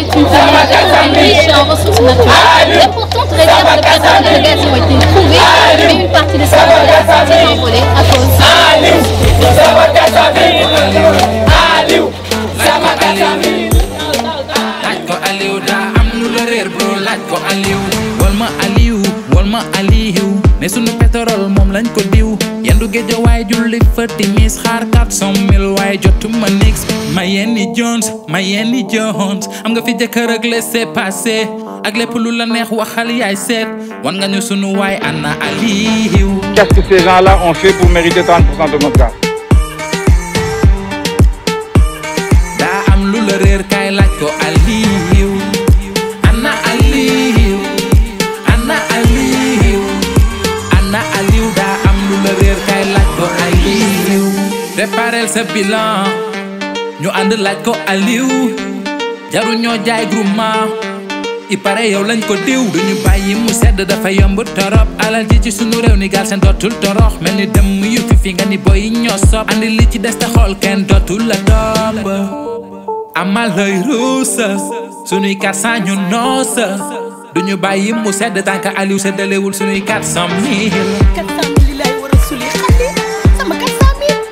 est une famille riche en ressources naturelles. D'importantes réserves de pétrole et de gaz ont été trouvées, mais une partie de ces réserves a été envolée à cause laaj ko Aliou daa am lu la réer bro laaj ko Aliou wal ma Aliou wal ma Aliou ne sunu pétrole moom lañ ko diw yendu géej waaye julli fa timis xaar 400 mille waaye jotuma nix ma yenni Jones ma yenni Jones am nga fi jëkkër ak laisser passer ak lépp lu la neex waxal yaay seet wan nga ñu sunu waay ana Aliou Qu'est-ce que ces gens-là ont fait pour mériter 30% de notre gaz daa am lu la réer kaay laaj ko Aliou ana Aliou ana Aliou ana Aliou daa am lu la réer kaay laaj ko Aliou préparel sa bilan ñu ànd laaj ko Aliou jaru ñoo jaay groupement i pare yow lañ ko diw duñu bàyyi mu sedd dafa yomb torop alal ji ci sunu réew ni gaal seen dootul torox mel ni dëmm yu fi fi nga ni boy ñoo sob andi li ci des te xool kenn dootul la topp amal lay ruusa sunuy 400 ñu noosa duñu bàyyi mu sedd tànk Aliou seddalewul sunuy 400 mille 400 mille lay war a suli xale sama 400 mille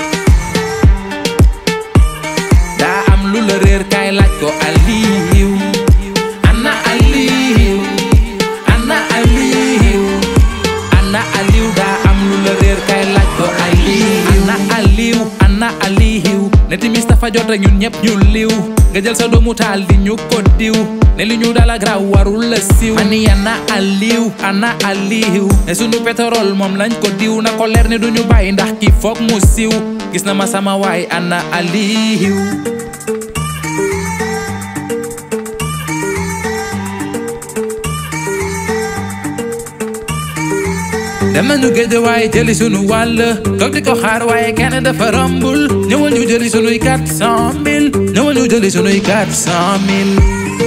daa am lu la réer kaay laaj ko Aliou ana Aliou ana Aliou ana Aliou daa am lu la réer kaay laaj ko Aliou ana Aliou ana Aliou ne timis dafa jot rek ñun ñëpp ñu liw nga jël sa doomu taal di ñu ko diw ne li ñu dala graw warul la siw ani ana Aliou ana Aliou ne sunu pétrole moom lañ ko diw na ko leer ni duñu bàyyi ndax ki foog mu siw gis na ma sama waay ana Aliou dem nañu géej waaye jëli sunu wàll toog di ko xaar waaye kenn dafa rombul ñëwal ñu jëli sunuy 400 mille ñëwal ñu jëli sunuy 400 mille